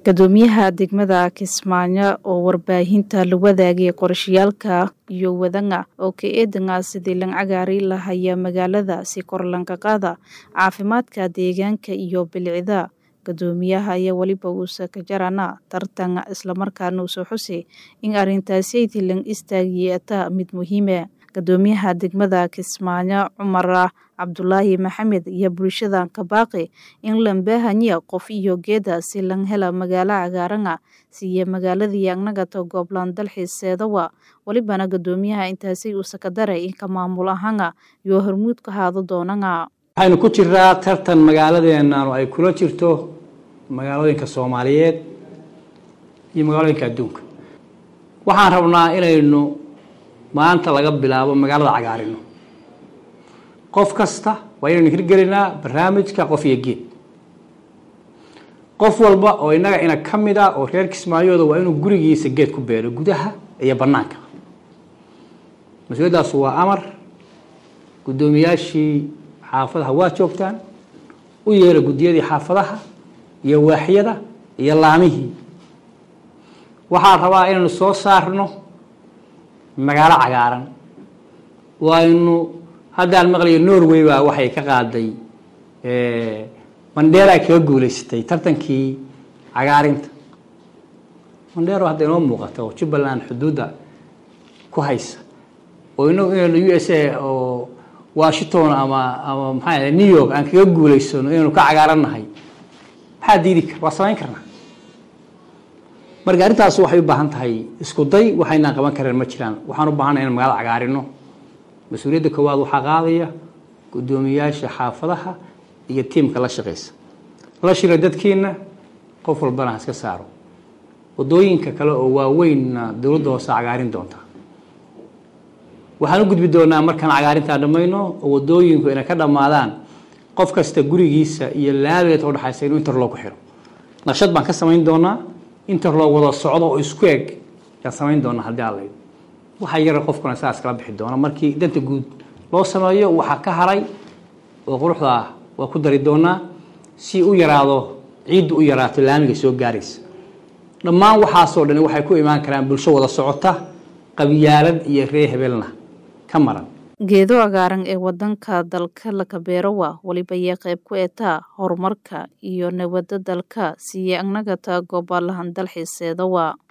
Guddoomiyaha degmada Kismaayo oo warbaahinta la wadaagay qorshayaalka iyo wadanga oo ka eedanga sidii lan cagaari lahaya magaalada si kor lanka qaada caafimaadka deegaanka iyo bilicda guddoomiyaha ayaa weliba uusa ka jarana tartan islamarkaana usoo xusay in arrintaasi lan istaagiyata mid muhiime guddoomiyaha degmada Kismaayo Cumar Cabdulaahi Maxamed iyo bulshada ka baaqi in lan baahanya qof iyo geeda si lan hela magaalo cagaarana siiya magaaladii annagata gooblaan dalxiiseedawa walibana guddoomiyaha intaasi uusa ka daray in ka maamul ahana iyo hormuud ka haado doonana waxaynu ku jiraa tartan magaaladeennanu ay kula jirto magaalooyinka soomaaliyeed iyo magaalooyinka adduunka waxaan rabnaa inaynu maanta laga bilaabo magaalada cagaarino qof kasta waa inaynu hirgelinaa barnaamijka qof iyo geed qof walba oo innaga ina ka mid ah oo reer kismaayooda waa inuu gurigiisa geed ku beero gudaha iyo bannaanka mas-uuliyaddaas waa amar guddoomiyaashii xaafadaha waa joogtaan u yeera guddiyadii xaafadaha iyo waaxyada iyo laamihii waxaan rabaa inaynu soo saarno magaalo cagaaran waynu haddaan maqlayo norway baa waxay ka qaaday mandheera kaga guuleysatay tartankii cagaarinta mandheero hadda inoo muuqata oo jubbaland xuduudda ku haysa oo inagu inaynu u s a oo washington ama ama maxaa new york aan kaga guuleysano inaynu ka cagaarannahay maxaa diidi kar waa samayn karnaa marka arrintaas waxay u baahan tahay isku day waxaynaan qaban kareen ma jiraan waxaan u baahanay in magaalada cagaarino mas-uuliyadda koowaad waxaa qaadaya guddoomiyaasha xaafadaha iyo tiimka la shaqaysa la shira dadkiina qof walbana ha iska saaro waddooyinka kale oo waaweynna dowladda hoose cagaarin doontaa waxaan u gudbi doonaa markaan cagaarintaa dhammayno oo waddooyinku inay ka dhammaadaan qof kasta gurigiisa iyo laabeed oo dhexaysa inuu interlog ku xiro naqshad baan ka samayn doonaa interlog wada socdo oo isku eg yaan samayn doonaa haddii aan laydo waxaa yara qofkuna saas kala bixi doona markii danta guud loo sameeyo waxaa ka haray oo quruxda ah waa ku dari doonaa si u yaraado ciiddu u yaraato laamiga soo gaaraysa dhammaan waxaasoo dhani waxay ku imaan karaan bulsho wada socota qabyaalad iyo ree hebelna ka maran geedo cagaaran ee wadanka dalka laka beerowa weliba yee qayb ku eetaa horumarka iyo nabadda dalka siiye annagata goobalahan dalxiiseedawa